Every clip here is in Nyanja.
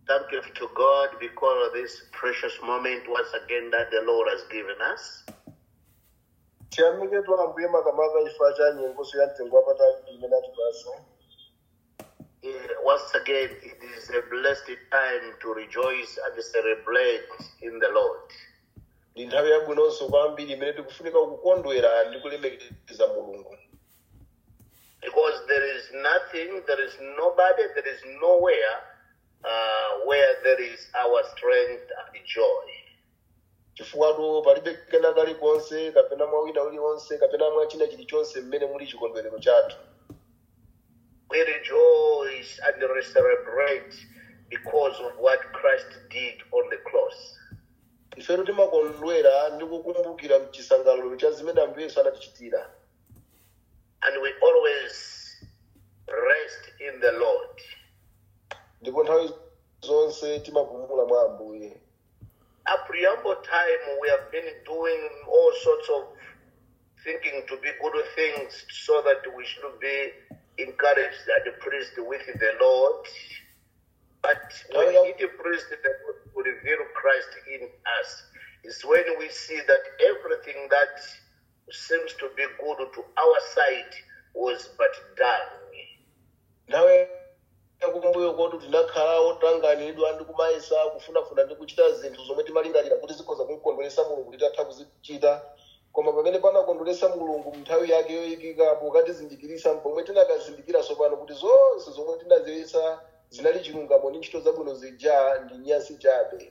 Thank you to God because of this precious moment once again that the Lord has given us. tiyamike ambuye makamaka chifukwa cha nyengoso ya mtengo wapatali imene atipasa Eh, Once again, it is a blessed time to rejoice and celebrate in the Lord. ndi nthawi yabwinonso kwambiri imene tikufunika kukondwera ndi kulemekeza mulungu Because there is nothing, there is nobody, there is nowhere uh, where there is our strength and joy. chifukwa palibe kena kalikonse kapena mwa wina uliwonse kapena mwa china chilichonse mmene muli chikondwerero chathu We rejoice and celebrate because of what Christ did on the cross. ifetu timakondwera ndi kukumbukira mchisangalalo cha zimene ambuye yesu anatichitira And we always rest in the Lord. ndipo nthawi zonse timapumula mwa ambuye A preamble time, we have been doing all sorts of thinking to be good things so that we should be encouraged and pleased with the Lord. But when Oh, yeah. it pleased the Lord to reveal Christ in us, is when we see that everything that seems to be good to our side was but done. nthawi yakumbuyo kotu tinakhala otanganidwa ndi kumayesa kufunafuna ndi kuchita zinthu zomwe timalingalira kuti zikhoza kumukondweresa mulungu titatha kuzichita koma pamene panakondweresa mulungu nthawi yake yoyikikapo katizindikirisa pomwe tinakazindikira tsopano kuti zonse zomwe tinaziyesa zinali chilungamo ndi ntchito zabwino zija ndi nyasi chabe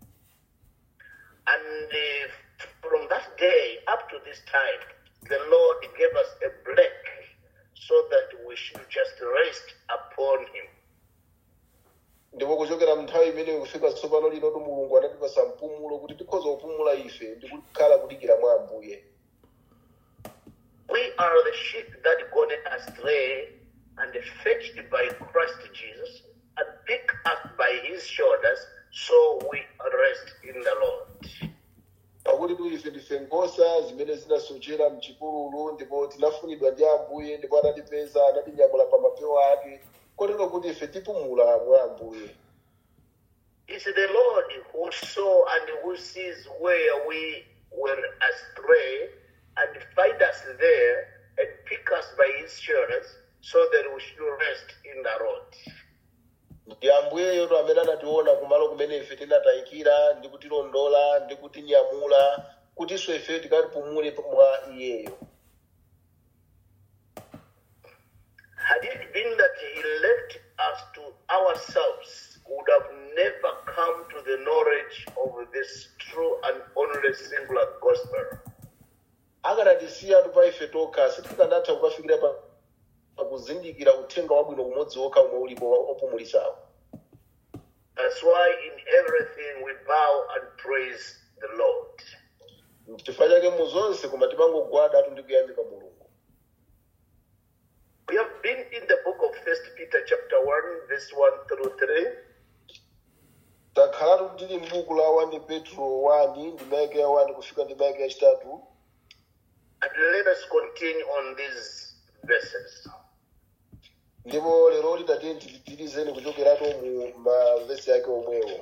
And uh, from that day up to this time, the Lord gave us a break so that we should just rest upon Him. ndipo kuchokera mnthawi imeneyo kufika tsopano linotu mulungu anatipasa mpumulo kuti tikhoza kupumula ife ndi kukhala kudikira mwa ambuye We are the sheep that gone astray and fetched by Christ Jesus and picked up by His shoulders, so we rest in the Lord. pakuti tu ife ndife nkhosa zimene zinasochera mchipululu ndipo tinafunidwa ndi ambuye ndipo anatipeza anatinyamula pa mapewa ake kotero kuti ife tipumula mwa ambuye It's the Lord who saw and who sees where we were astray and find us there and pick us by his shoulders so that we should rest in the Lord. ndi ambuyeyoto amene anationa kumalo kumene ife tinatayikira ndi kutilondola ndi kutinyamula kutinso ife tikatipumule mwa iyeyo Had it been that he left us to ourselves, we would have never come to the knowledge of this true and only singular gospel. akanatisiya tu pa ife tokha sitikanatha kukafikira pa pa kuzindikira uthenga wabwino umodzi wokha umwe ulipo opumulisawo That's why in everything we bow and praise the Lord. chifukwa chake mu zonse koma timangogwada atu ndi kuyamika mulungu We have been in the book of First Peter chapter one, verse one through three, takhalatu tili m'buku la 1 petro 1 ndi maike ya 1 kufika ndi maike yachitatu and let us continue on these verses. ndipo lero lidati tititizeni kuchokeratu mu mavesi yake omwewo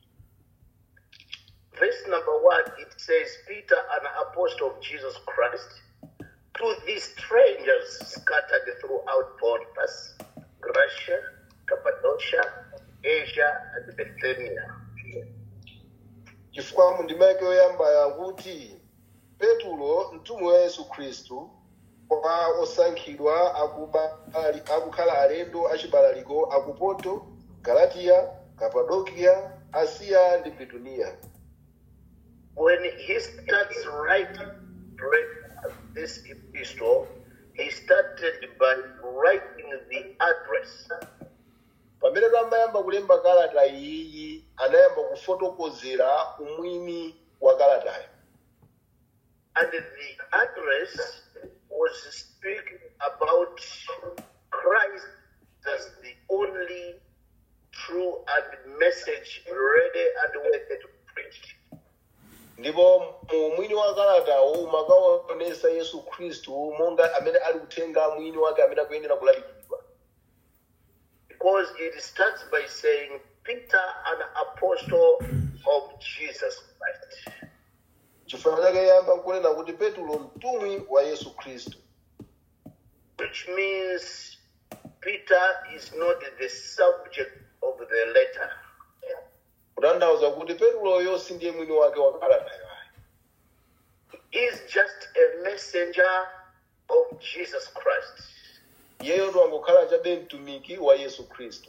Verse number one, it says, Peter, an apostle of Jesus Christ, to these strangers scattered throughout Pontus, Galatia, Cappadocia, Asia, and Bithynia. chifukwa mu ndima yake yoyamba yakuti petulo mtumwi wa yesu khristu kwa osankhidwa akuba- ali- akukhala alendo achibalaliko aku ponto galatiya kapadokiya asiya ndi bituniya When he starts writing this epistle, he started by writing the address. pamene tamayamba kulemba kalata iyiyi anayamba kufotokozera umwini wa kalatayo And the address was speaking about Christ as the only true and message ready and worthy to preach. ndipo mu mwini wa kalatawo umakaonesa yesu khristu monga amene ali kutenga mwini wake amene akuyenera kulalikidwa Because it starts by saying, Peter an apostle of Jesus Christ. chifukwa chake yamba nkunena kuti petulo mtumwi wa yesu khristu which means Peter is not the subject of the letter. kutanthauza kuti petuloyo si ndiye mwini wake wa kalatayo He is just a messenger of Jesus Christ. iyeyo ndiwangokhala chabe mtumiki wa yesu khristu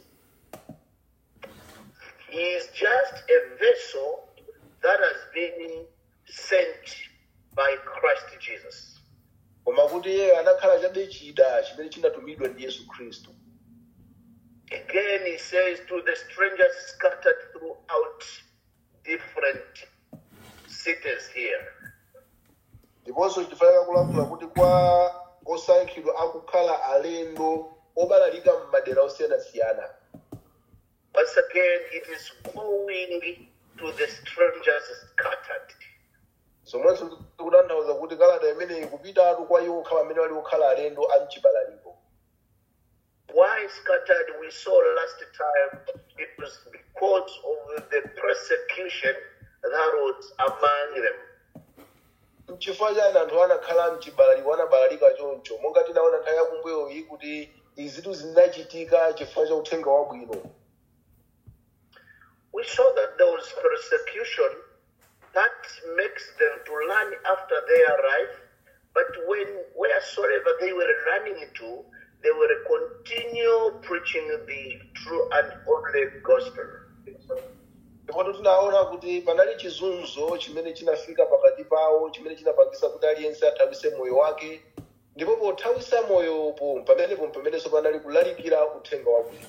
He is just a vessel that has been sent by Christ Jesus. koma kuti iye anakhala chabe chida chimene chinatumidwa ndi yesu khristu Again, he says to the strangers scattered throughout different cities here. ndiponso chifanira kulankhula kuti kwa osankhidwa akukhala alendo obalalika m'madera osiyanasiyana Once again, it is going to the strangers scattered. zomwenso tikutanthauza kuti kalata imeneyi kupitatu kwa iwo okhala amene ali okhala alendo a mchibalaliko Why scattered? We saw last time it was because of the persecution that was among them. mchifukwa chani anthu anakhala mchibalaliko anabalalika choncho monga tinaona nthawi yakumbuyoyi kuti izitu zinachitika chifukwa cha uthenga wabwino We saw that there was persecution that makes them to run after they arrive, but when wheresoever they were running to, they were continue preaching the true and only gospel. ndipo tinaona kuti panali chizunzo chimene chinafika pakati pawo chimene chinapangisa kuti aliyense athawise moyo wake ndipo pothawisa moyopo pamenepo pamenenso panali kulalikira uthenga wabwino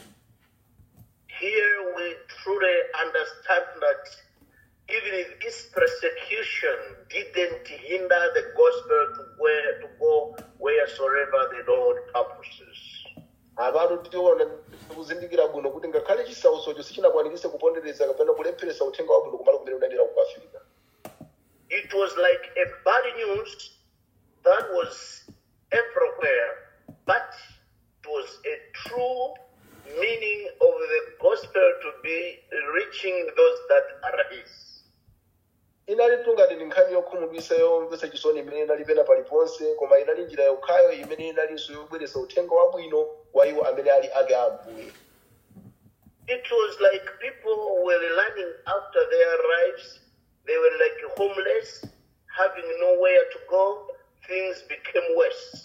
Here we truly understand that even if this persecution didn't hinder the gospel to where to go wheresoever the Lord purposes. apano tiona kuzindikira bwino kuti ngakhale chisautsocho sichinakwanitse kupondereza kapena kulepheresa uthenga wabwino kumalo kumene unadera kukafika It was like a bad news that was everywhere, but it was a true meaning of the gospel to be reaching those that are his. inali tungati ndi nkhani yokhumudwisa yomvetsa chisoni imene inali pena paliponse koma inali njira yokhayo imene inalinso yobweretsa uthenga wabwino wa iwo amene ali ake a ambuye It was like people were running after their lives. They were like homeless, having nowhere to go. Things became worse.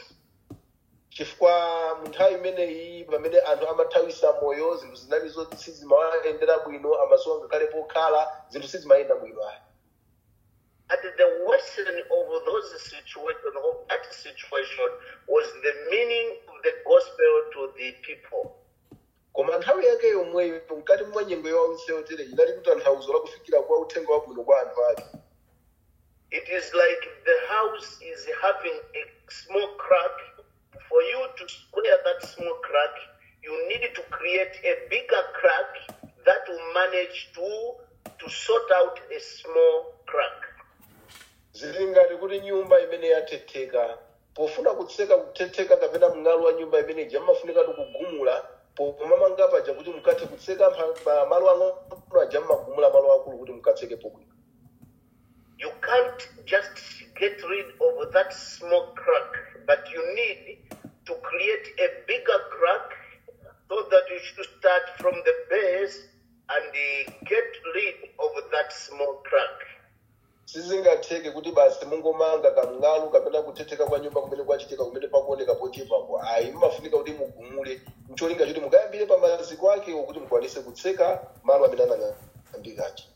chifukwa mu nthawi imeneyi pamene anthu amathawisa moyo zinthu zinali zoti sizimayendera bwino amasowa ngakhale pokhala zinthu sizimayenda bwino ayi And the worsening of those situation of that situation was the meaning of the gospel to the people. koma nthawi yake yomweyo mkati mwa nyengo yawiseyotere inali kuti tanthauzo la kufikira kwa uthenga wabwino kwa anthu ake It is like the house is having a small crack. For you to square that small crack, you need to create a bigger crack that will manage to to sort out a small crack. zili ngati kuti nyumba imene yathetheka pofuna kutseka kuthetheka kapena mng'alu wa nyumba imeneyi amafunika kugumula pomamanga paja kuti mukathe kutseka mpha- pa malo ang'ono aja mmagumula malo akulu kuti mukatsekepo bwino You can't just get rid of that small crack, but you need to create a bigger crack so that you should start from the base and uh, get rid of that small crack. sizingatheke kuti basi mungomanga kamng'alu kapena kuthetheka kwa nyumba kumene kwachitika kumene pakuoneka pochepapo ayi mmafunika kuti mugumule mcholinga choti mukayambire pa maziko akewo kuti mukwanise kutseka malo amene anang'ambikachi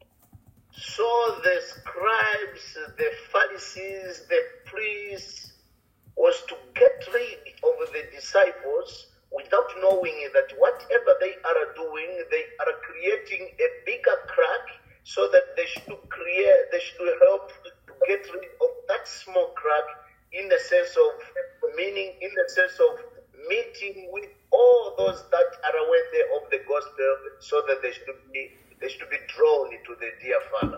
So the scribes, the Pharisees, the priests was to get rid of the disciples without knowing that whatever they are doing, they are creating a bigger crack so that they should create, they should help to get rid of that small crack in the sense of meaning, in the sense of meeting with all those that are worthy of the gospel so that they should be they should be drawn into the dear father.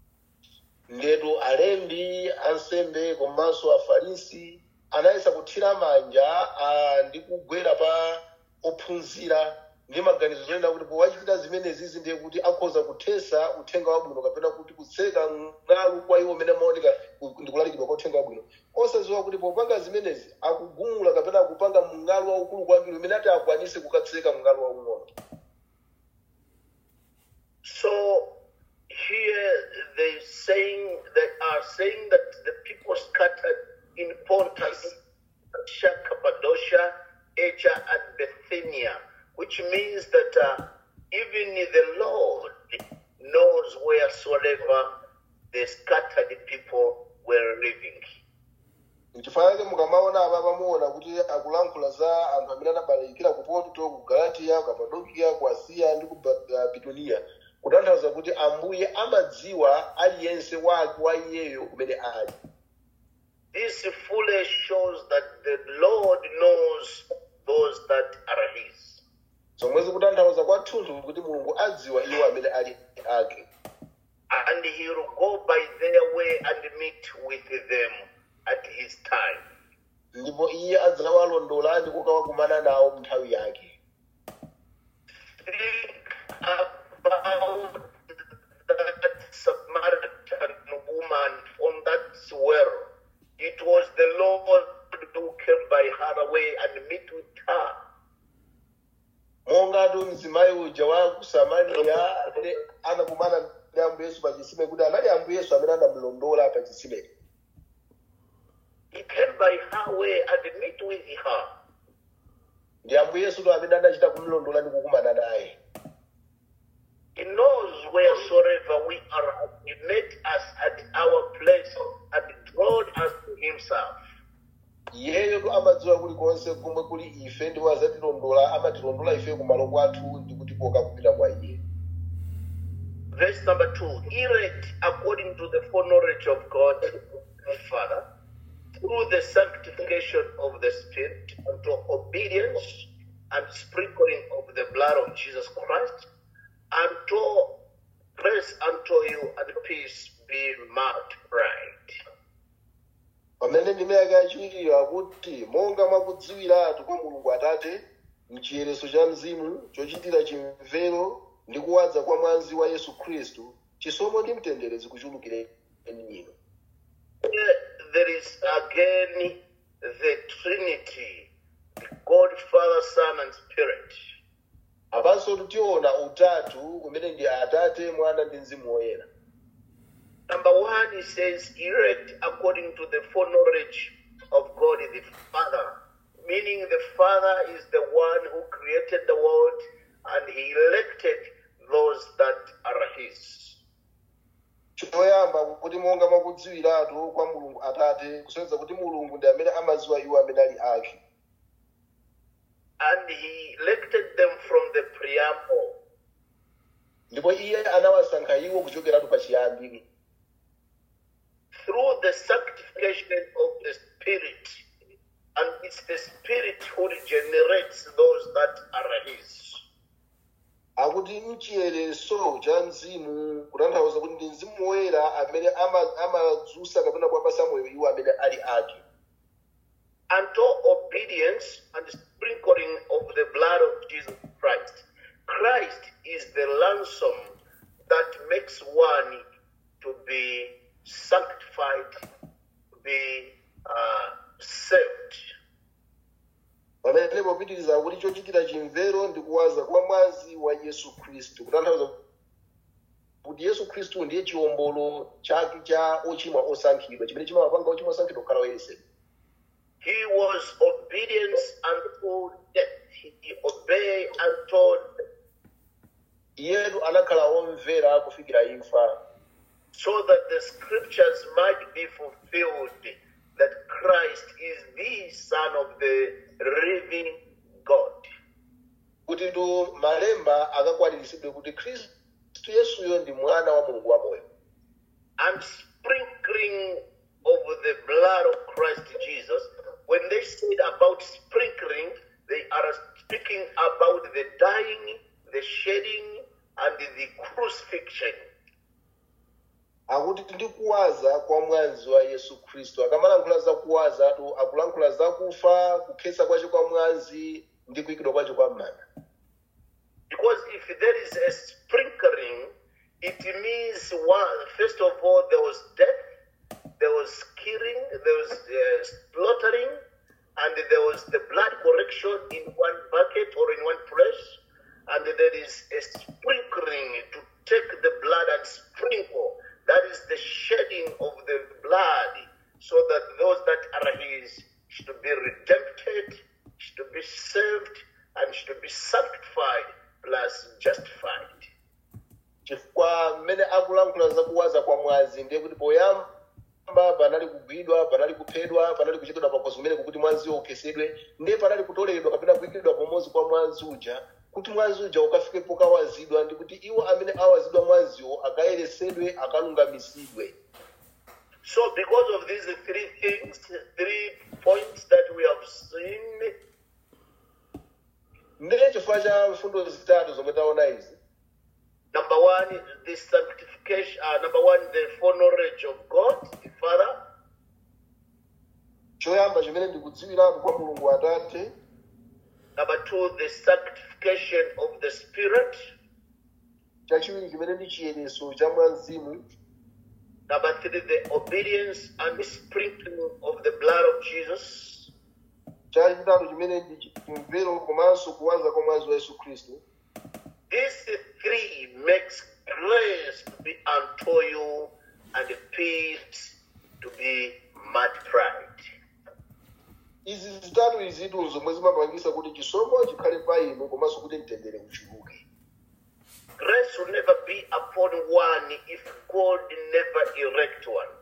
ndetu alembi ansembe komanso afarisi anayesa kuthira manja ah, ndi kugwera pa ophunzira ndi maganizo zonena kuti powachitira zimenezizi ndiye kuti akhoza kuthesa uthenga wabwino kapena kuti kutseka ng'alu kwa iwo amene amaoneka ku- ndi kulalikidwa kwa uthenga wabwino osadziwa kuti popanga zimenezi akugumula kapena akupanga mng'alu waukulu kwambiri umene ati akwanise kukatseka mng'alu waung'ono So here they saying they are saying that the people scattered in Pontus, Asia, Cappadocia, Asia, and Bithynia, which means that uh, even the Lord knows wheresoever the scattered people were living. n'chifukwa chake mukamaona apa pamuona kuti akulankhula za anthu amene anabalikira ku ponto ku galatiya ku kapadokiya ku asiya ndi ku Ba- uh, bituniya kutanthauza kuti ambuye amadziwa aliyense wake wa iyeyo kumene ali This fully shows that the Lord knows those that are His. zomwezi kutanthauza kwathunthu kuti mulungu adziwa iwo amene ali ake and he will go by their way and meet with them at his time. ndipo iye adzawalondola ndi kukawakumana nawo nthawi yake Think about that Samaritan woman on that well. It was the Lord who came by her way and meet with her. mongatu mzimayi uja wa ku samariya amene anakumana ndi ambuye yesu pa chisime kuti anali ambuye yesu amene anamulondola pa chisimeko He came by her way and meet with her. ndi ambuye yesu to amene anachita kumulondola ndi kukumana naye He knows wheresoever we are. He met us at our place and drawn us to himself. iyeyo to amadziwa kulikonse komwe kuli ife ndipo azatilondola amatilondola ife kumalo kwathu ndi kutikoka kupita kwa iye Verse number two, elect according to the foreknowledge of God the Father, through the sanctification of the Spirit, unto obedience and sprinkling of the blood of Jesus Christ, unto grace unto you and peace be multiplied. pamene ndime yake yachiwiri akuti monga mwakudziwiratu kwa mulungu atate mchiyereso cha mzimu chochitira chimvero ndi kuwadza kwa mwazi wa yesu khristu chisomo ndi mtendere zikuchulukireni inu Here there is again the Trinity, God, Father, Son, and Spirit. apanso tutiona utatu umene ndi atate mwana ndi mzimu woyera Number one, he says, elect according to the foreknowledge of God the Father, meaning the Father is the one who created the world and he elected those that are his. choyamba kuti monga mwakudziwiratu kwa mulungu atate kusonyeza kuti mulungu ndi amene amadziwa iwo amene ali ake And he elected them from the preamble. ndipo iye anawasankha iwo kuchokeratu pachiyambi through the sanctification of the Spirit. And it's the Spirit who regenerates those that are His. akuti mchiyereso cha mzimu kutanthauza kuti ndi mzimu woyera amene ama- amadzutsa kapena kuwapasa moyo iwo amene ali ake Unto obedience and sprinkling of the blood of Jesus Christ. Christ is the ransom that makes one to be sanctified, to be uh, saved. pamene popitiriza kuti chochitira chimvero ndi kuwaza kwa mwazi wa yesu khristu kutanthauza kuti yesu khristu ndiye chiwombolo chake cha ochimwa osankhidwa chimene chimawapanga ochimwa osankhidwa kukhala oyeresedwa He was obedience unto death. He obeyed unto iyetu anakhala omvera kufikira imfa so that the scriptures might be fulfilled that Christ is the Son of the living God. kuti tu malemba akakwaniritsidwe kuti khristu yesuyo ndi mwana wa mulungu wamoyo And sprinkling of the blood of Christ Jesus, when they said about sprinkling, they are speaking about the dying, the shedding, and the crucifixion. akuti ndi kuwaza kwa mwazi wa yesu khristu akamalankhula za kuwaza tu akulankhula za kufa kukhetsa kwace kwa mwazi ndi kuyikidwa kwace kwa m'manda Because if there is a sprinkling, it means one, first of all, there was death, there was killing, there was uh, slaughtering, and there was the blood correction in one bucket or in one place, and there is a sprinkling to take the blood and sprinkle. That is the shedding of the blood, so that those that are his should be redempted, should be saved, and should be sanctified plus justified. chifukwa mmene akulankhula za kuwaza kwa mwazi ndiye kuti poyamba panali kugwidwa panali kuphedwa panali kuchitidwa pakhosi kumene kukuti mwaziwo ukhetsedwe ndiye panali kutoleredwa kapena kuyikidwa pamodzi kwa mwazi uja kuti mwazi uja ukafike pokawazidwa ndi kuti iwo amene awazidwa mwaziwo akayeresedwe akalungamisidwe So, because of these three things, three points that we have seen, ndiye chifukwa cha mfundo zitatu zomwe taona izi number one, the sanctification, uh, number one, the foreknowledge of God, the Father. choyamba chimene ndikudziwiratu kwa mulungu atate Number two, the sanctification of the Spirit. chachiwiri chimene ndi chiyereso cha mwazimu Number three, the obedience and the sprinkling of the blood of Jesus. chachitatu chimene ndi chimvero komanso kuwaza kwa mwazi wa yesu khristu These three makes grace to be unto you and peace to be multiplied. izi zitatu izitu zomwe zimapangisa kuti chisomo chikhale pa inu komanso kuti mtendere uchuluke Grace will never be upon one if God never erect one.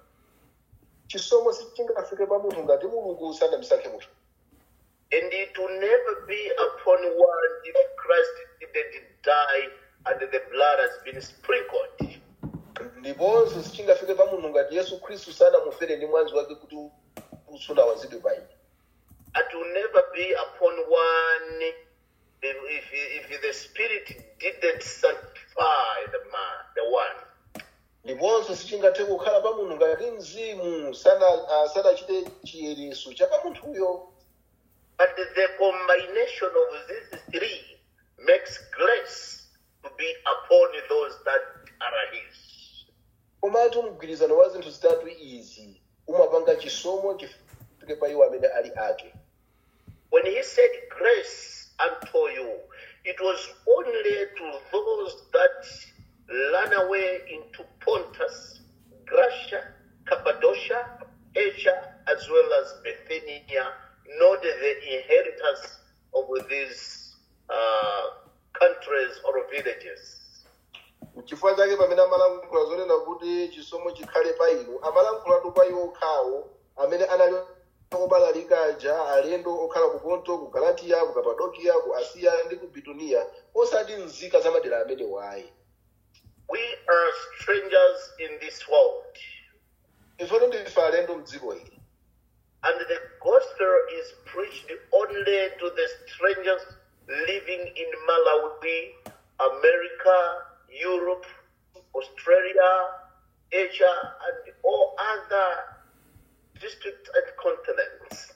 chisomo sichingafike pa munthu ngati mulungu sanamusankhe munthu And it will never be upon one if Christ didn't die and the blood has been sprinkled. ndiponso sichingafike pa munthu ngati yesu khristu sanamufere ndi mwazi wake kuti usunawazidwe pa ine It will never be upon one if, if, if the Spirit didn't sanctify the man, the one. ndiponso sichingathe kukhala pa munthu ngati mzimu sana- ah, sanachite chiyereso cha pa munthuyo But the combination of these three makes grace to be upon those that are His. komatu mgwirizano wa zinthu zitatu izi umapanga chisomo chifike pa iwo amene ali ake When He said grace unto you, it was only to those that ran away into Pontus, Gracia, Cappadocia, Asia, as well as Bithynia, not the inheritors of these uh, countries or villages. chifukwa chake pamene amalankhula zonena kuti chisomo chikhale pa inu amalankhulatu pa iwo okhawo amene anali obalalika aja alendo okhala ku ponto ku galatiya ku kapadokiya ku asiya ndi ku bituniya osati nzika za madera amene wayi We are strangers in this world, ifeto ndife alendo mdziko ili and the gospel is preached only to the strangers living in Malawi, America, Europe, Australia, Asia, and all other districts and continents.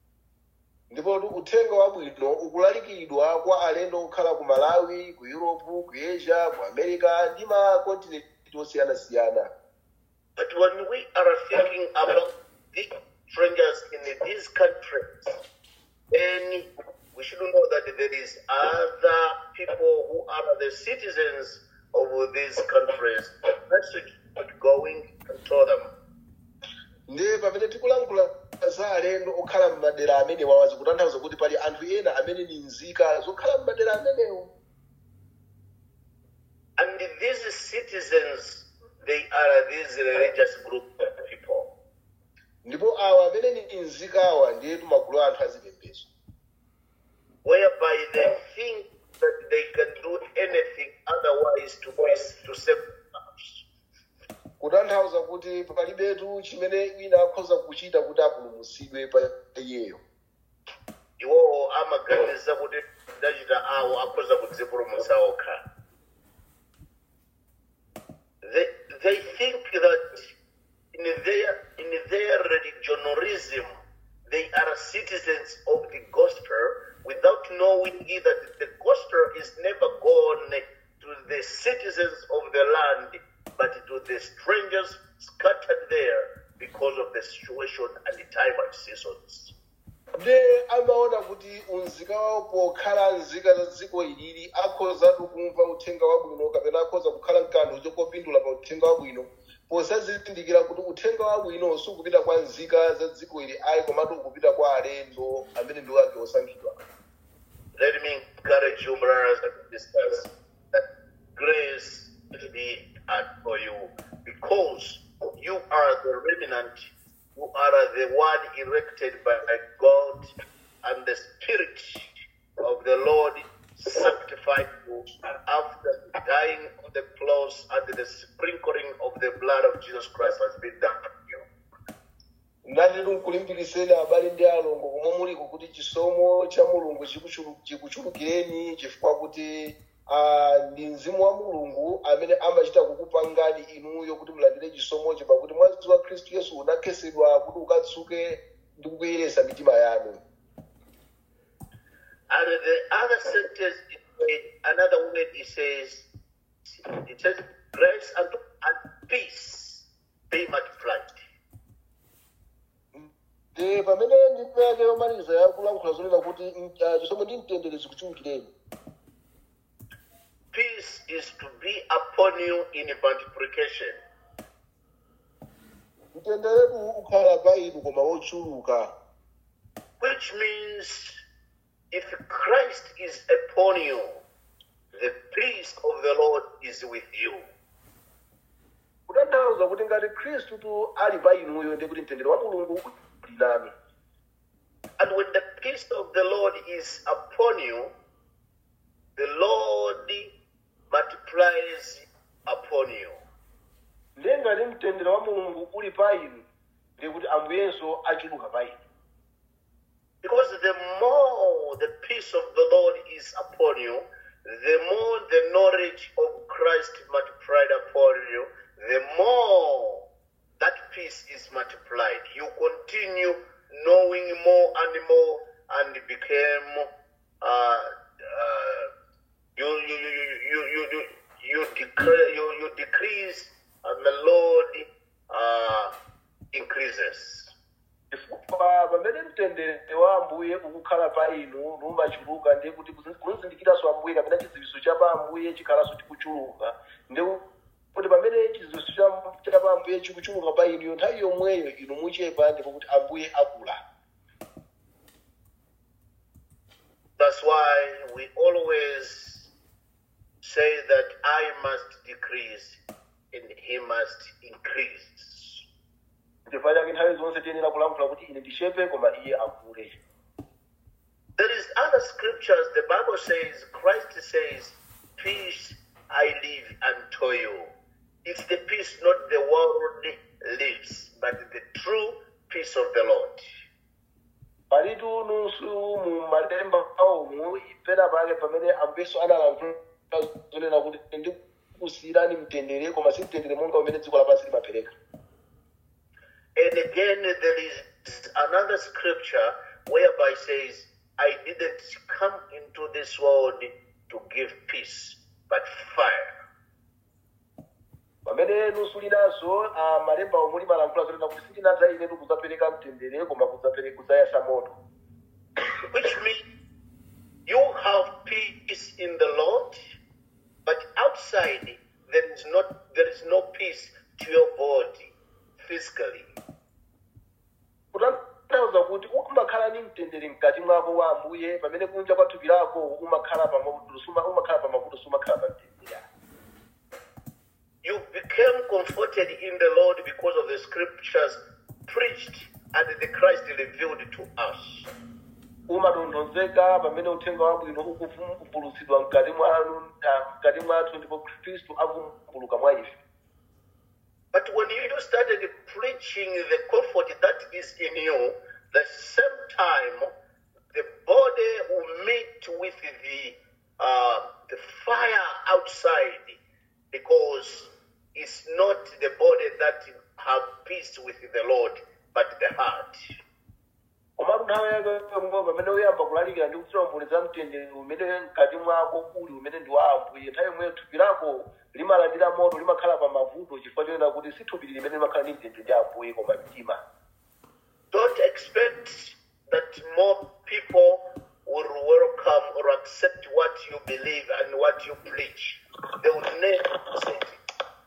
ndipo tu uthenga wabwino ukulalikidwa kwa alendo okhala ku malawi ku europe ku asia ku america ndi makontinenti osiyanasiyana But when we are thinking about the strangers in these countries, then we should know that there is other people who are the citizens of these countries. Message going to them. ndiye pamene tikulankhula za alendo okhala m'madera amene wawazi kutanthauza kuti pali anthu ena amene ni nzika zokhala m'madera amenewo And these citizens, they are this religious group of people. ndipo awa amene ni nzikawa ndiye magulu a anthu azipembedzo whereby they think that they can do anything otherwise to please to save themselves. kutanthauza kuti palibetu chimene wina akhoza kuchita kuti apulumutsidwe pa iyeyo iwowo amaganiza kuti ndachita awo akhoza kudzipulumutsa okha they, they think that in their, in their religionarism they are citizens of the gospel without knowing that the gospel is never gone to the citizens of the land, but to the strangers scattered there because of the situation and the time and seasons. nde amaona kuti unzika wawo pokhala nzika za dziko ilili akhozatu kumva uthenga wabwino kapena akhoza kukhala mkanthu chokopindula pa uthenga wabwino posazindikira kuti uthenga wabwino sukupita kwa nzika za dziko ili ayi komatu ukupita kwa alendo amene ndi wake osankhidwa Let me encourage you, brothers and sisters, that grace will be at for you because you are the remnant, you are the one erected by God, and the Spirit of the Lord sanctified you after dying on the cross and the sprinkling of the blood of Jesus Christ has been done on you. ndati nkulimbikitseni abale ndi alongo komwe muliko kuti chisomo cha mulungu chikuchulu- chikuchulukireni chifukwa kuti ah, ndi mzimu wa mulungu amene amachita kukupangani inuyo kuti mulandire chisomocho pakuti mwazi wa khristu yesu unakhetsedwa kuti ukatsuke ndi kukuyeretsa mitima yanu And the other sentence, another word, it says, it says, grace and, and peace be multiplied. ndi pamene ndime yake yomaliza yakulankhula zonena kuti mm, ah, chisomo ndi mtendere zikuchulukireni Peace is to be upon you in multiplication. mtenderetu ukhala pa inu koma wochuluka Which means if Christ is upon you, the peace of the Lord is with you. kutanthauza kuti ngati khristu tu ali pa inuyo ndi kuti mtendere wa mulungu uli nanu And when the peace of the Lord is upon you, the Lord multiplies upon you. ndiye ngati mtendere wa mulungu uli pa inu ndi kuti ambuyenso achuluka pa inu Because the more the peace of the Lord is upon you, the more the knowledge of Christ multiplied upon you, the more that peace is multiplied. You continue knowing more and more and became uh, uh, you, you, you, you, you, you, you, decre- you, you decrease and the Lord uh, increases. chifukwa pamene mtendere wa ambuye ukukhala pa inu numachuluka ndiye kuti kuzindikiranso ambuye kapena chidziwitso cha pa ambuye chikhalanso chikuchuluka ndi kuti pamene chidziwitso cha- cha pa ambuye chikuchuluka pa inuyo nthawi yomweyo inu muchepa ndipo kuti ambuye akula That's why we always say that I must decrease and he must increase. chifukwa chake nthawi zonse tiyenera kulankhula kuti ine ndichepe koma iye akule There is other scriptures. The Bible says, Christ says, Peace I leave unto you. It's the peace not the world lives, but the true peace of the Lord. palitu nunsu mu malemba awomu pena pake pamene ambuyeso analankhula zonena kuti ndikusiyirani mtendere koma si mtendere monga umene dziko lapansi limapereka And again, there is another scripture whereby says, I didn't come into this world to give peace, but fire. pamene nunsu linanso ah, malemba omwe limalankhula zonena kuti sindinadza inetu kudzapereka mtendere koma kudzapere- kudzayasa moto Which means you have peace in the Lord, but outside there is not there is no peace to your body physically. kutanthauza kuti umakhala ni mtendere mkati mwako wa ambuye pamene kunja kwa thupi lako umakhala pamavuto suma- umakhala pamavuto sumakhala pa mtendere You became comforted in the Lord because of the scriptures preached and the Christ revealed to us. umatonthozeka pamene uthenga wabwino ukuvumbulutsidwa mkati mwanu ah, mkati mwathu ndipo khristu avumbuluka mwa ife But when you started preaching the comfort that is in you, the same time the body will meet with the uh, the fire outside, because it's not the body that have peace with the Lord, but the heart. komatu nthawi yake yomwe pamene uyamba kulalikira ndi kutirambuleza mtendere umene mkati mwako uli umene ndi wa ambuye nthawi yomweyo thupi lako limalandira moto limakhala pa mavuto chifukwa chonena kuti si thupi limene limakhala ndi mtendere ndi ambuye koma mtima Don't expect that more people will welcome or accept what you believe and what you preach. They will never accept it.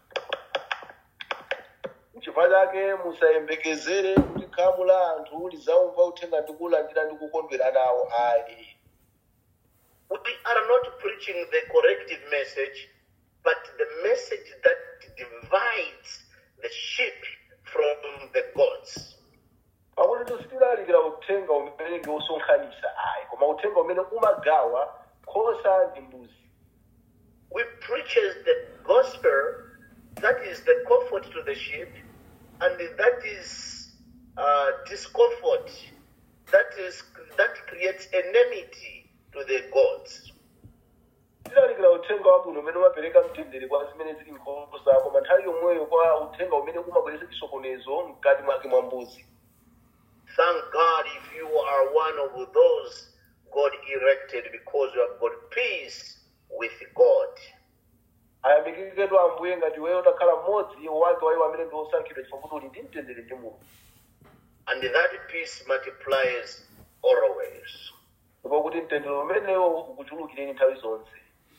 chifukwa chake musayembekezere kuti khamu la anthu lizaumva uthenga ndi kulandira ndi kukondwera nawo ayi We are not preaching the corrective message, but the message that divides the sheep from the goats. pakuti tisitilalikira uthenga umene ndi wosonkhanitsa ayi koma uthenga umene umagawa nkhosa ndi mbuzi We preach as the gospel that is the comfort to the sheep, and that is uh, discomfort. That is that creates enmity to the gods. tilalikira uthenga wabwino umene umapereka mtendere kwa zimene zili nkhosa koma nthawi yomweyo kwa uthenga umene umabweretsa chisokonezo mkati mwake mwa mbuzi Thank God if you are one of those God erected because you have got peace with God. ayamikikedwa ambuye ngati weyo utakhala mmodzi wake wa iwo amene ndi osankhidwa chifukwa kuti uli ndi mtendere ndi mulungu And that peace multiplies always. ndipo kuti mtendere umenewo ukuchulukireni nthawi zonse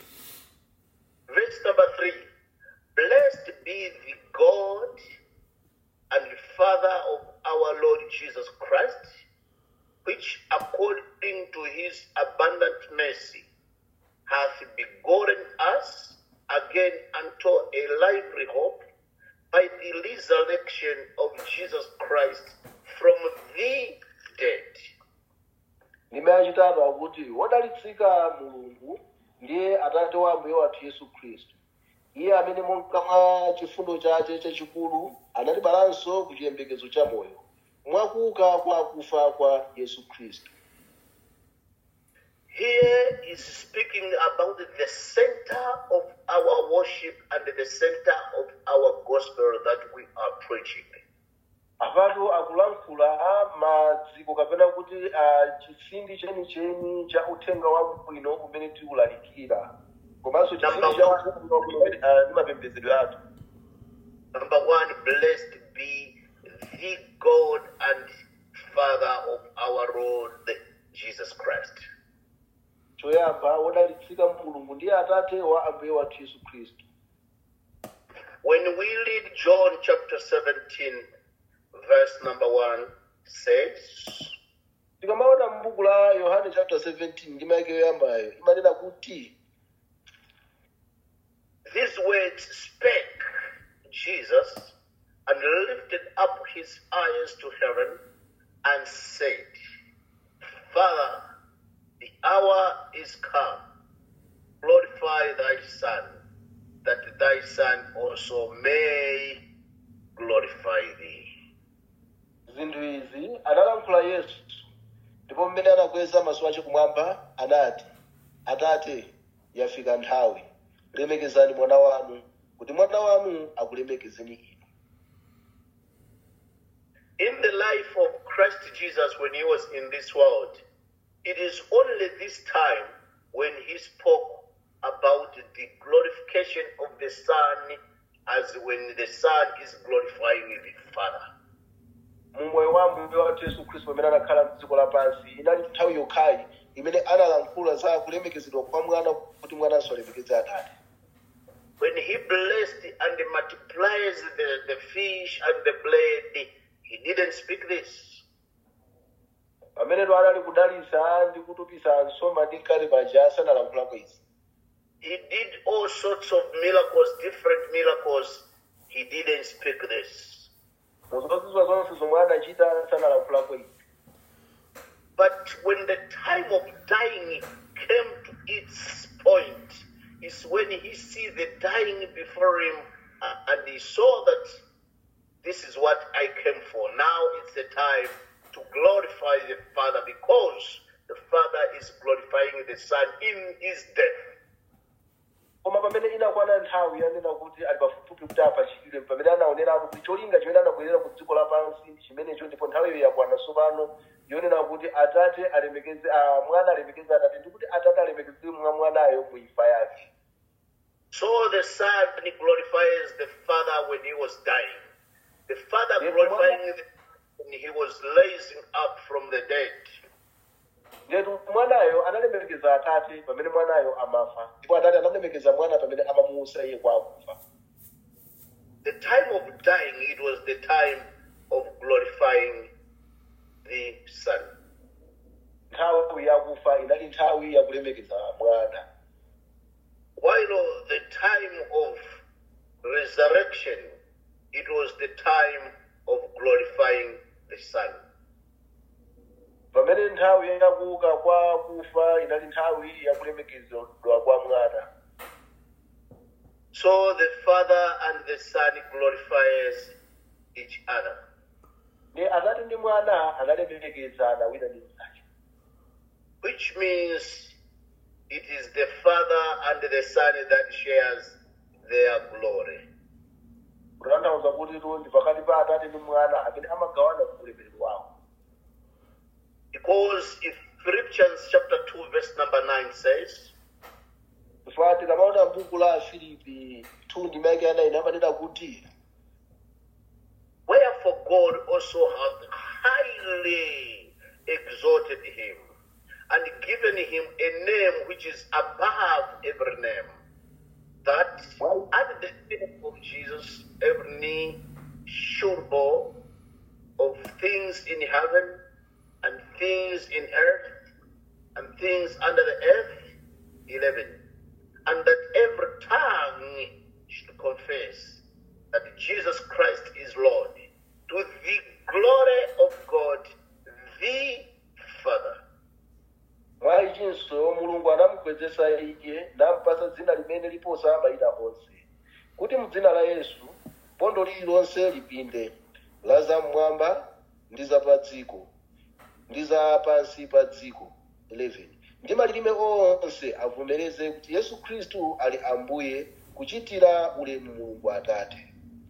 Verse number three Blessed be the God and Father of our Lord Jesus Christ, which according to his abundant mercy hath begotten us again unto a lively hope by the resurrection of Jesus Christ from the dead. ndime yachitatu akuti wodalitsika mulungu ndiye atate wa ambuye wathu yesu khristu iye amene monga mwa chifundo chake chachikulu anatibalanso ku chiyembekezo cha moyo mwakuuka kwa akufa kwa yesu khristu Here is speaking about the center of our worship and the center of our gospel that we are preaching. apatu akulankhula a maziko kapena kuti a chitsindi chenicheni cha uthenga wabwino umene tiwulalikira komanso chitsindi cha uthenga wabwino umene ah, ndi mapembedzedwe athu Number one, blessed be the God and Father of our Lord Jesus Christ. choyamba wodalitsika mulungu ndiye atate wa ambuye wathu yesu khristu When we read John chapter 17, verse number 1 says, tikamaona m'buku la yohane chapter 17 ndi maike yoyambayo imanena kuti These words spake Jesus and lifted up his eyes to heaven and said, Father, the hour is come. Glorify thy Son, that thy Son also may glorify thee. zinthu izi analankhula yesu ndipo mmene anakweza maso ache kumwamba anati atate yafika nthawi lemekezani mwana wanu kuti mwana wanu akulemekezeni inu In the life of Christ Jesus when he was in this world, it is only this time when he spoke about the glorification of the Son as when the Son is glorifying the Father. mumwoyo wa mbuye wathu yesu khristu pamene anakhala mdziko lapansi inali nthawi yokhayi imene analankhula za kulemekezedwa kwa mwana kuti mwananso alemekeze atate When he blessed and multiplies the, the fish and the bread, he didn't speak this. pamene anali kudalitsa ndi kutupisa nsomba ndi mkate paja sanalankhulako izi He did all sorts of miracles, different miracles. He didn't speak this. muzozizwa zonse zomwe anachita sanalankhulako izi But when the time of dying came to its point, is when he see the dying before him uh, and he saw that this is what I came for. Now it's the time to glorify the Father because the Father is glorifying the Son in his death. koma pamene inakwana nthawi yanena kuti ali pafupifupi kuti apachikidwe pamene anaoneratu kuti cholinga chimene anabwerera ku dziko lapansi ndi chimenecho ndipo nthawiyo yakwana tsopano yonena kuti atate alemekeze ah, mwana alemekeze atate ndi kuti atate alemekeze mwa mwanayo mu imfa yake So the Son glorifies the Father when he was dying. The Father Yes, glorifying the, when he was raising up from the dead. ndetu mwanayo analemekeza atate pamene mwanayo amafa ndipo atate analemekeza mwana pamene amamuusa iye kwa akufa The time of dying, it was the time of glorifying the Son. nthawi yakufa inali nthawi yakulemekeza mwana While the time of resurrection, it was the time of glorifying the Son. pamene nthawi yakuuka kwa kufa inali nthawi yakulemekezedwa kwa mwana So the Father and the Son glorifies each other. ne atate ndi mwana analemekezana wina ndi mnzake which means it is the Father and the Son that shares their glory. kutanthauza kuti tu ndi pakati pa atate ndi mwana amene amagawana ulemerero wawo Because if Philippians chapter 2, verse number 9 says, chifukwa tikamaona m'buku la filipi 2 ndi maike anayi amanena kuti Wherefore God also hath highly exalted him and given him a name which is above every name, that Wow. at the name of Jesus every knee should bow of things in heaven and things in earth and things under the earth. 11. And that every tongue should confess that Jesus Christ is Lord to the glory of God the Father. mwa ichinso mulungu anamukwezesa iye nampasa dzina limene liposa mayina onse kuti mdzina la yesu bondo lililonse lipinde la zam'mwamba ndi za pa dziko ndi za pansi pa dziko 11 ndi malilime onse avomereze kuti yesu khristu ali ambuye kuchitira ulemu mulungu atate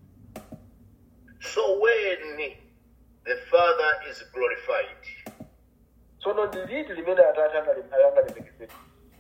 So when the Father is glorified, tsono ndi liti limene atate anale- analemekezedwa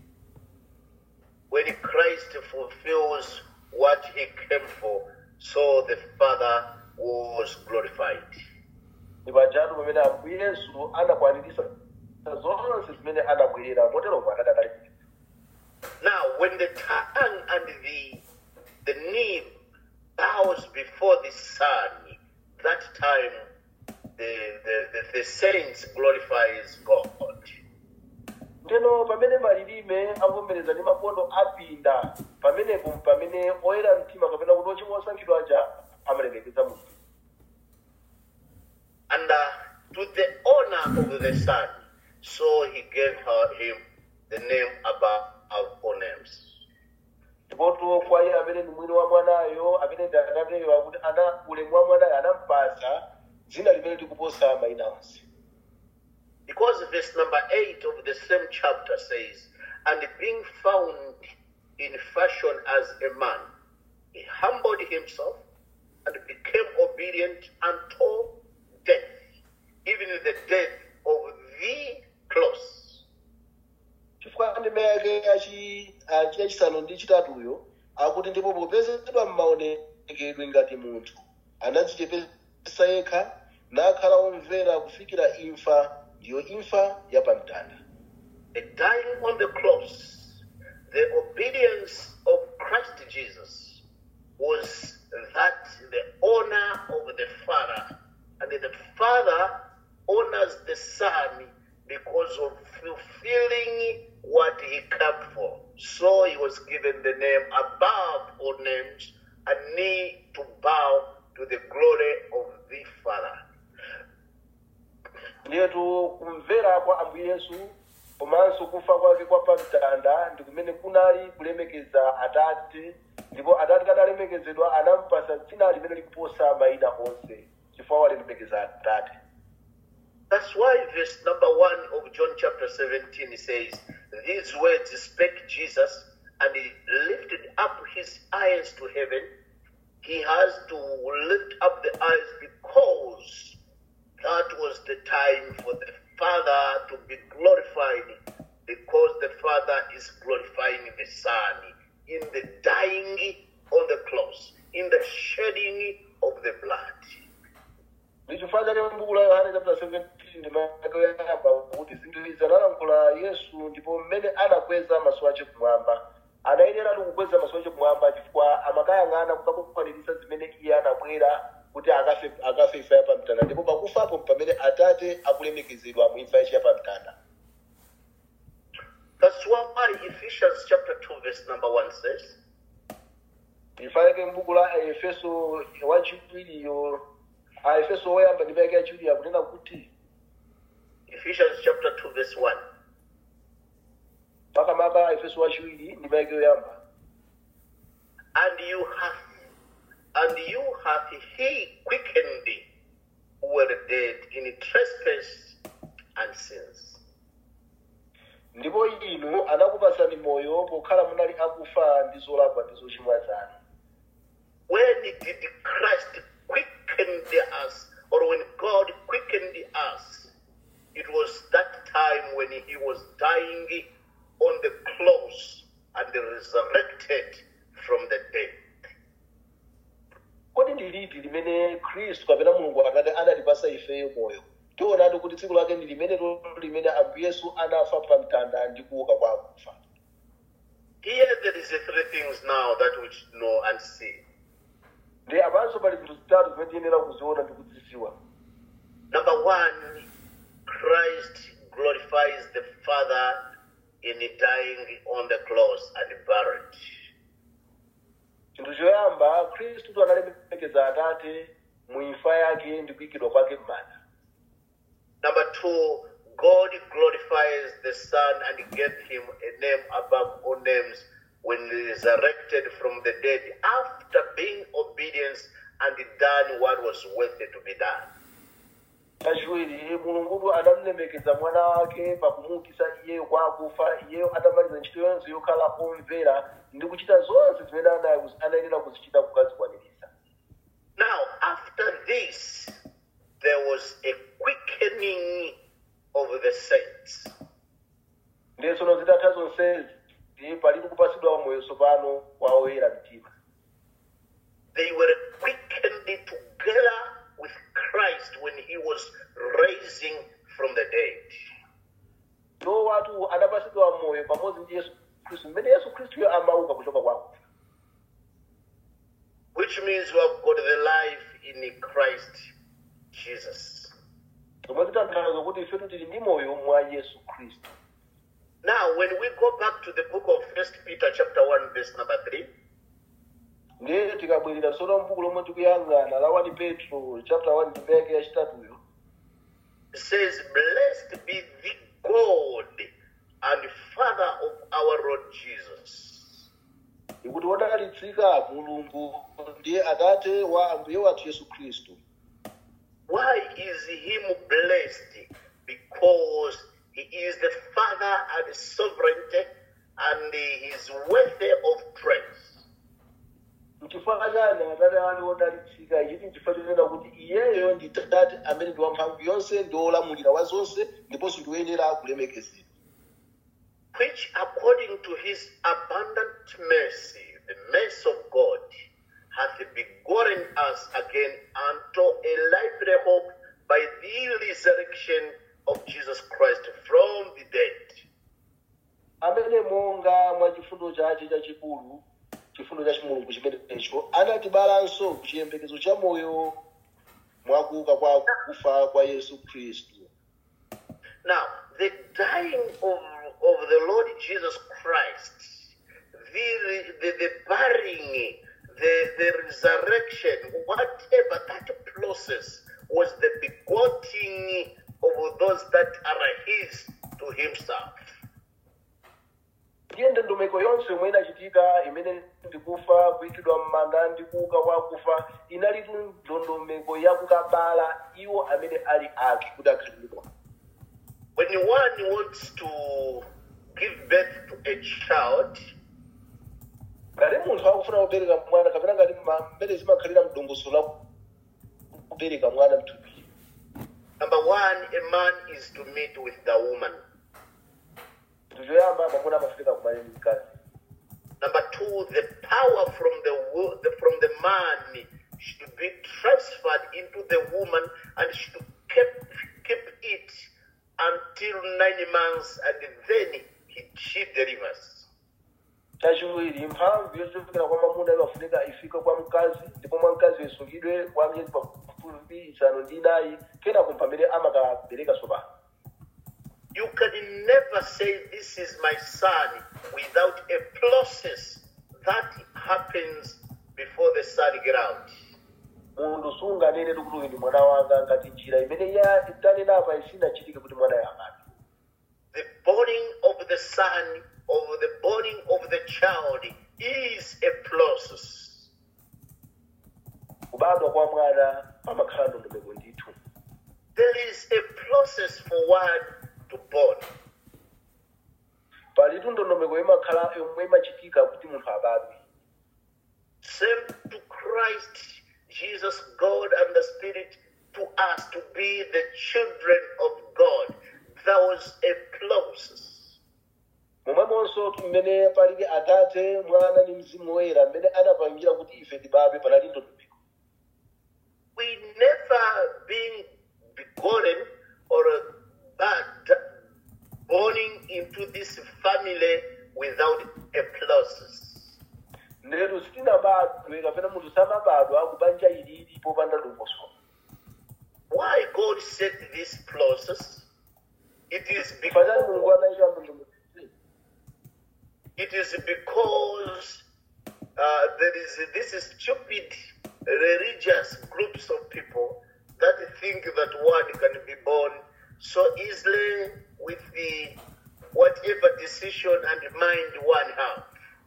when Christ fulfills what he came for, so the Father was glorified. ndi pajatu pamene ambuye yesu anakwaniritsa zonse zimene anabwerera motero atate analemekezedwa Now, when the tongue and the the knee bows before the Son, that time the, the, the, the saints glorifies God. ndeno pamene malilime avomereza ndi mabondo apinda pamenepo pamene oyera mtima kapena kuti ochimwa osankhidwa aja amalemekeza mulungu And uh, to the honor of the Son, so he gave her, him the name above all names. ndipotu kwa iye amene ndi mwini wa mwanayo amene ndi atateyo akuti ana ulemu wa mwanayo anampasa dzina limene likuposa mayina onse Because verse number 8 of the same chapter says, And being found in fashion as a man, he humbled himself and became obedient unto death, even the death of the cross. chifukwa ndime yake yachi- achi- yachisanu ndi chitatuyo akuti ndipo popezedwa m'maonekedwe ngati munthu anadzichepesa yekha nakhala omvera kufikira imfa ndiyo imfa yapamtanda The dying on the cross, the obedience of Christ Jesus was that the honor of the Father, and the Father honors the Son because of fulfilling what he came for. So he was given the name above all names, a knee to bow to the glory of the Father. ndiyetu kumvera kwa ambuye yesu komanso kufa kwake kwa pamtanda ndi kumene kunali kulemekeza atate ndipo atate kadalemekezedwa anampasa dzina limene likuposa mayina onse chifukwa walemekezera atate That's why verse number one of John chapter 17 says, These words spake Jesus and he lifted up his eyes to heaven, he has to lift up the eyes because that was the time for the Father to be glorified, because the Father is glorifying the Son in the dying on the cross, in the shedding of the blood. ndichifukwa chake m'buku la yohane chapter 17 ndimayamba kuti zinthu izi analankhula yesu ndipo mmene anakweza maso ache kumwamba anayeneratu kukweza maso ache kumwamba chifukwa amakayang'ana kukakukwaniritsa zimene iye anabwera kuti akafe akafe imfa ya pamtanda ndipo pakufapo pamene atate akulemekezedwa mu imfa yache ya pamtanda That's why Ephesians chapter 2, verse number 1 says, ifanike m'buku la efeso wachiwiriyo a efeso woyamba ndi mayake yachiwiri akunena kuti Ephesians chapter 2, verse 1. makamaka efeso wachiwiri ndi mayake yoyamba And you have and you hath he quickened who were dead in trespass and sins. ndipo inu anakupasani moyo pokhala munali akufa ndi zolakwa ndi zochimwa zanu When did Christ quicken us, or when God quickened us? It was that time when he was dying on the cross and resurrected from the dead. kodi ndi liti limene khristu kapena mulungu atate anatipasa ifeyo moyo tionatu kuti tsiku lake ndi limene to limene ambuye yesu anafa pa mtanda ndi kuuka kwa akufa Here there is a three things now that we should know and see. ndi apanso pali zinthu zitatu zimene tiyenera kuziona ndi kuzidziwa Number one, Christ glorifies the Father in dying on the cross and buried. chinthu choyamba khristu analemekeza atate mu imfa yake ndi kuyikidwa kwake m'manda Number two, God glorifies the Son and gave him a name above all names when he resurrected from the dead after being obedient and done what was worthy to be done. kachiwiri mulungudu anamulemekeza mwana wake pakumuukitsa iyeyo kwa akufa iyeyo atamaliza ntchito yonse yokhala omvera ndi kuchita zonse zimene ana- anayenera kuzichita kukazikwaniritsa Now, after this, there was a quickening of the saints. ndiye tsono zitatha zonsezi ndi palibe kupasidwa moyo tsopano kwa oyera mtima They were quickened together with Christ when he was raising from the dead. ndo watu anapasidwa moyo pamodzi ndi yesu khristu mmene yesu khristuyo amauka kuchoka kwa akufa which means we have got the life in Christ Jesus. zomwe zitanthauza kuti ifetu tili ndi moyo mwa yesu khristu Now, when we go back to the book of First Peter, chapter one, verse number three, ndiye tikabwerera tsono mbuku lomwe tikuyang'ana la 1 petro chapter 1 ndimeke yachitatuyo it says, "Blessed be the God and Father of our Lord Jesus." ikuti wodalitsika mulungu ndiye atate wa ambuye wathu yesu khristu Why is him blessed? Because he is the Father and sovereign, and he is worthy of praise. mchifukwa chani atate wanu wodalitsika ichi nchifukwa chonena kuti iyeyo ndi tate amene ndi wamphamvu yonse ndi wolamulira wa zonse ndiponso ndi woyenera kulemekezedwa which according to his abundant mercy, the mercy of God, hath begotten us again unto a lively hope by the resurrection of Jesus Christ from the dead. amene monga mwa chifundo chache chachikulu chifundo cha chimulungu chimenecho anatibalanso kuchiyembekezo cha moyo mwakuuka kwa kufa kwa yesu khristu Now, the dying of, of the Lord Jesus Christ, the, the, the burying, the, the resurrection, whatever that process was the begotten of those that are his to himself. ndiye ndondomeko yonse yomwe inachitika imene ndikufa kuyikidwa m'manda ndi kuuka kwa kufa inalitu ndondomeko yakukabala iwo amene ali ake kuti akhalidwa When one wants to give birth to a child, ngati munthu akufuna kubereka mwana kapena ngati ma- mmene zimakhalira mdongosolo la kubereka mwana mthupi Number one, a man is to meet with the woman. chinthu choyamba mwamuna amafika kumane ndi mkazi Number two, the power from the, wo- the from the man should be transferred into the woman and should keep keep it until nine months, and then he, she delivers. chachiwiri mphamvu yochokera kwa mwamuna imafunika ifike kwa mkazi ndipo mwa mkazi isungidwe kwa miyezi pafupi isanu ndi inayi kenako pamene amakabereka tsopano You can never say this is my son without a process that happens before the son get out. munthu sunganene kuti uyu ndi mwana wanga ngati njira imene ya tanenapa isinachitike kuti mwana yangati The burning of the son, of the burning of the child, is a process. kubadwa kwa mwana pamakhala ndondomeko ndithu There is a process for one to born. palitu ndondomeko imakhala yomwe imachitika kuti munthu abadwe Same to Christ, Jesus, God, and the Spirit, to us to be the children of God. There was a process. momwemonso mmene palibe atate mwana ndi mzimu woyera mmene anapangira kuti ife tibadwe panali ndondomeko We never being begotten or but born into this family without a process. ndetu sitinabadwe kapena munthu samabadwa kubanja ilili popanda dongosolo Why God set this process? It is pachani mulungu because anayika ndondomeko it is because uh, there is this stupid religious groups of people that think that one can be born so easily with the whatever decision and mind one have.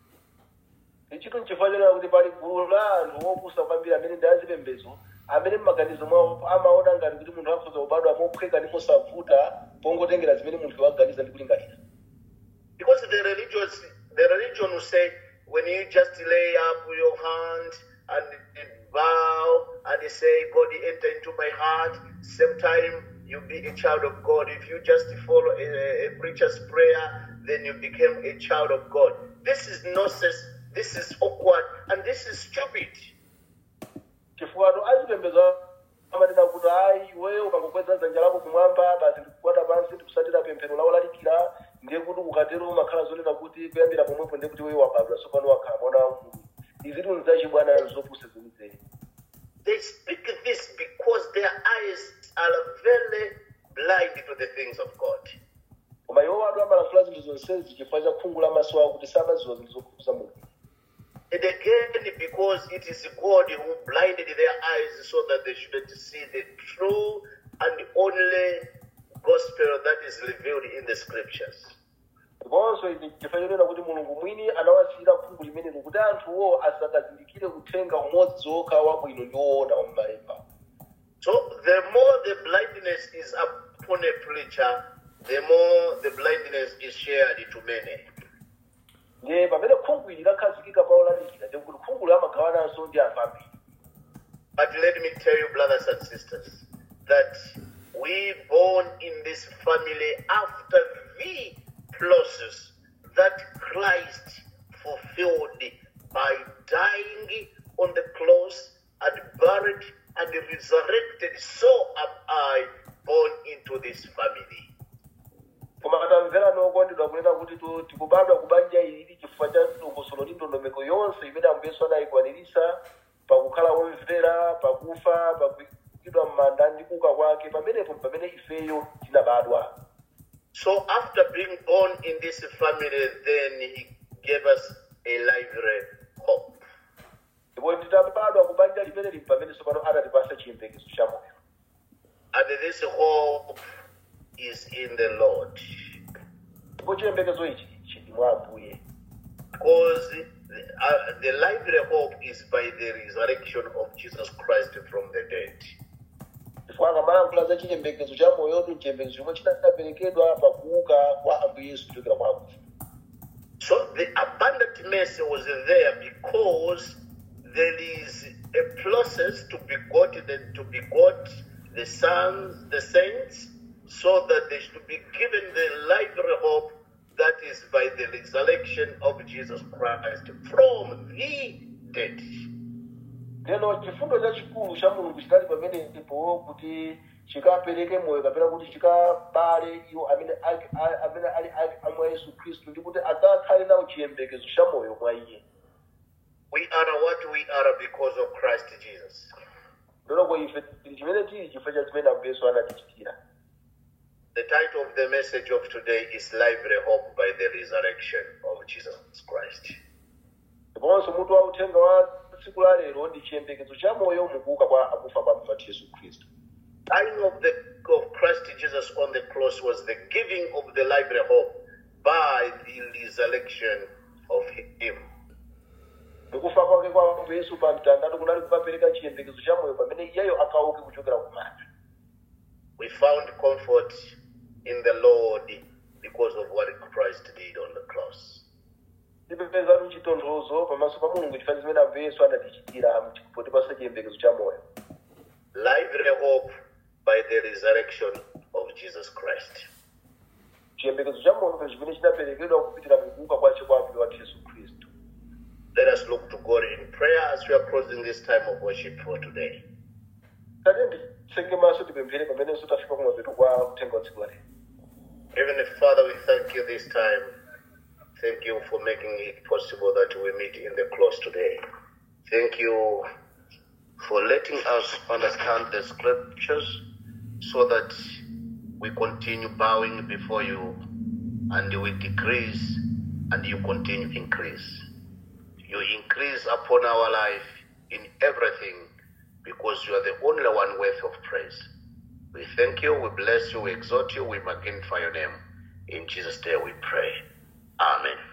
ichitu nchifukwa chonena kuti pali gulu la anthu opusa kwambiri amene ndi azipembedzo amene mmaganizo mwawo amaona ngati kuti munthu akhoza kubadwa mophweka ndi mosavuta pongotengera zimene munthu waganiza ndi kulingalira Because the religious, the religion will say, when you just lay up your hand and, and bow and say, God enter into my heart, same time you be a child of God. If you just follow a, a preacher's prayer, then you become a child of God. This is nonsense. This is awkward, and this is stupid. chifukwa azipembedzo amanena kuti ayi iweyo ukangokweza dzanja lako kumwamba basi ndikukwata pansi ndikusatira pemphero lawo lalikira ndiye kuti ukatero umakhala zonena kuti kuyambira pomwepo ndiye kuti iweyo wabadwa tsopano wakhala mwana wa mulungu izitu nzachibwana zopusa zenizeni They speak this because their eyes are very blind to the things of God. koma iwo watu amalankhula zinthu zonsezi chifukwa cha khungu la maso awo kuti samaziwa zinthu zokhudza mulungu And again, because it is God who blinded their eyes so that they shouldn't see the true and only gospel that is revealed in the scriptures. ndiponso izi chifukwa chonena kuti mulungu mwini anawasiyira khungu limenelo kuti anthuwo asakazindikire uthenga umodzi wokha wabwino ndi woona wa m'malemba So the more the blindness is upon a preacher, the more the blindness is shared to many. ndiye pamene khungu ili lakhazikika pa olalikira ndiye kuti khungu amagawananso ndi anthu ambiri But let me tell you, brothers and sisters, that we born in this family after the process that Christ fulfilled by dying on the cross and buried and resurrected. So am I born into this family. koma katamvera nokondedwa kunena kuti tu- tikubadwa kubanja ilili chifukwa cha dongosolo ndi ndondomeko yonse imene ambuyesu anayikwaniritsa pakukhala omvera pakufa pakuyikidwa m'manda ndi kuuka kwake pamenepo pamene ifeyo tinabadwa So after being born in this family, then he gave us a lively hope. ndipo titabadwa kubanja limeneli pamene tsopano anatipasa chiyembekezo cha moyo And this hope is in the Lord. ndipo chiyembekezo ichi chili mwa ambuye Because the, uh, the lively hope is by the resurrection of Jesus Christ from the dead. chifukwa akamalankhula za chiyembekezo cha moyotu chiyembekezo chomwe chinaperekedwa pakuuka kwa ambuye yesu kuchokera kwa akufa So the abundant mercy was there because there is a process to begot and to begot the sons, the saints, so that they should be given the lively hope that is by the resurrection of Jesus Christ from the dead. lero chifundo chachikulu cha mulungu chinali pamenepo kuti chikapereke moyo kapena kuti chikabale iwo amene ali- ali- amene ali ali amwa yesu khristu ndi kuti adzakhale nawo chiyembekezo cha moyo mwa iye We are what we are because of Christ Jesus. lero ife tili chimene tili chifukwa cha chimene ambuye yesu anatichitira The title of the message of today is Lively Hope by the Resurrection of Jesus Christ. ndiponso mutu wa uthenga wa tsiku la lero ndi chiyembekezo cha moyo mukuuka kwa akufa kwa mfati yesu khristu Dying of the of Christ Jesus on the cross was the giving of the lively hope by the resurrection of Him. ndikufa kwake kwa ambuye yesu pa mtandatu kunali kukapereka chiyembekezo cha moyo pamene iyeyo akauke kuchokera kumanda We found comfort in the Lord because of what Christ did on the cross. tipepezatu chitonthozo pamaso pa mulungu chifukwa chimene ambuye yesu anatichitira potipasa chiyembekezo cha moyo Lively hope by the resurrection of Jesus Christ. chiyembekezo cha moyo chimene chinaperekedwa kupitira mukuuka kwace kwa ambuye wathu yesu khristu Let us look to God in prayer as we are closing this time of worship for today. tate nditseke maso tipemphere pamenenso tafika kumapeto kwa uthenga wa tsiku la lero Heavenly Father, we thank you this time. Thank you for making it possible that we meet in the close today. Thank you for letting us understand the scriptures so that we continue bowing before you and we decrease and you continue increase. You increase upon our life in everything because you are the only one worth of praise. We thank you, we bless you, we exalt you, we magnify your name. In Jesus' name we pray. Amen.